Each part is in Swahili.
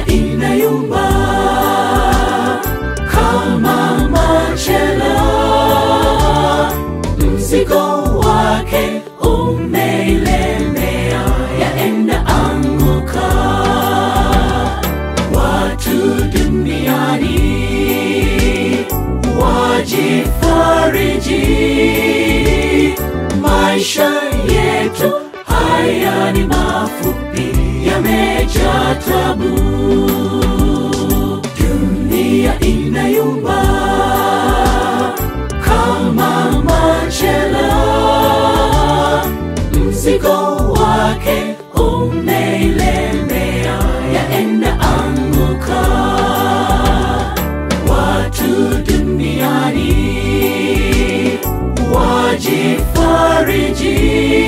inayumba kama machela, mzigo wake umeilemea, yaenda anguka. Watu duniani wajifariji, maisha yetu haya ni mafupi, yamejaa tabu. Dunia inayumba kama machela, mzigo wake umeilemea, yaenda anguka. Watu duniani wajifariji,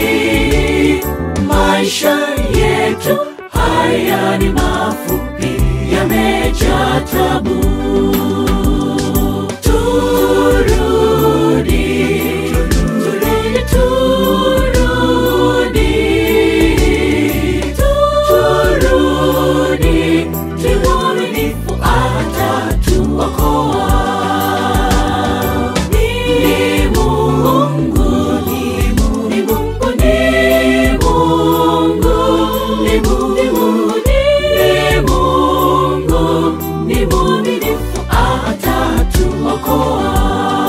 maisha yetu haya ni mafupi, yamejaa tabu. Turudi, turudi, turudi, turudi, tuwe waaminifu atatuokoa. Ni Mungu, ni Mungu, ni Mungu, ni Mungu, ni Mungu, ni Mungu, ni mwaminifu atatuokoa.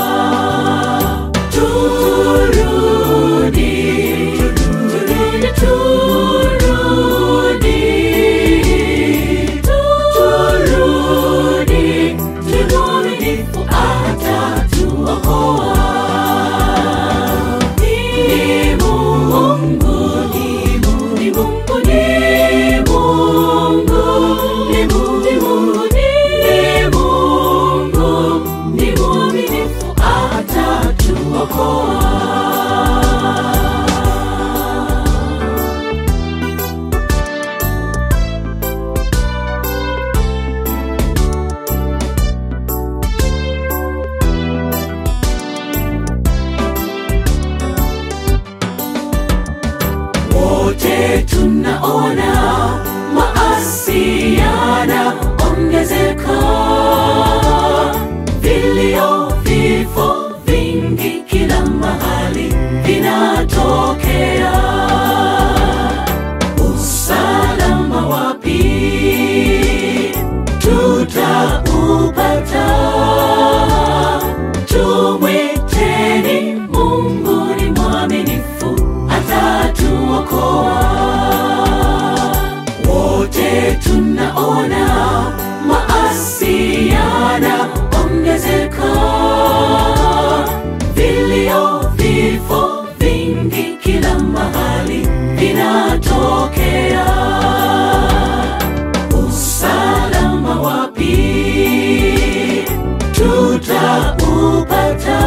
Turudi, turudi, turudi, turudi, ni mwaminifu atatuokoa. Ni Mungu, ni Mungu, ni Mungu, ni Mungu, ni Mungu, ni Mungu, ni mwaminifu atatuokoa. wote tunaona maasi yanaongezeka, vilio, vifo vingi kila mahali vinatokea. Usalama wapi tutaupata? Tumwiteni Mungu ni mwaminifu, atatuokoa. Wote tunaona maasi yanaongezeka, vilio, vifo vingi kila mahali vinatokea. Usalama wapi tutaupata?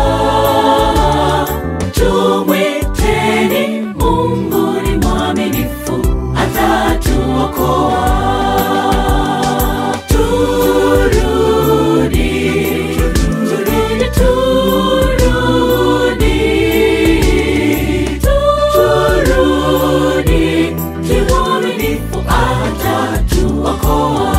Tumwiteni Mungu ni mwaminifu, atatuokoa. Turudi, turudi, turudi, turudi, ni mwaminifu, atatuokoa.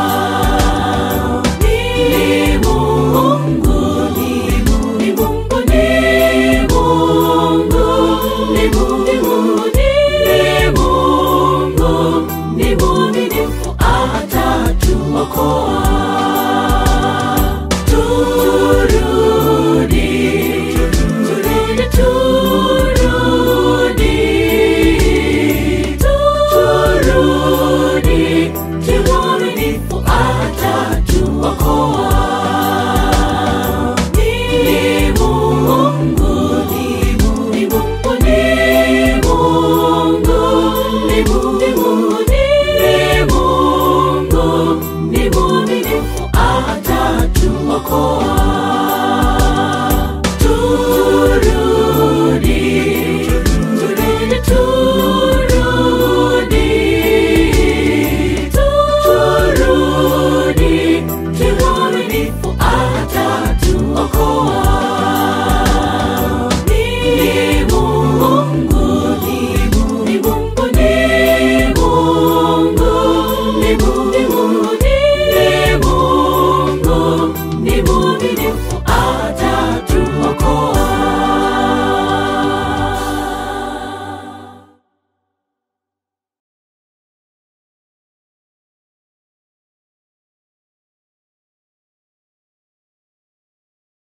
Ni Mungu, ni Mungu, ni Mungu, ni Mungu, ni Mungu, ni Mungu, ni mwaminifu, atatuokoa. Turudi, turudi, turudi, turudi, ni mwaminifu, atatuokoa. Ni Mungu, ni Mungu, ni Mungu, ni Mungu, ni Mungu, ni Mungu, ni mwaminifu, atatuokoa.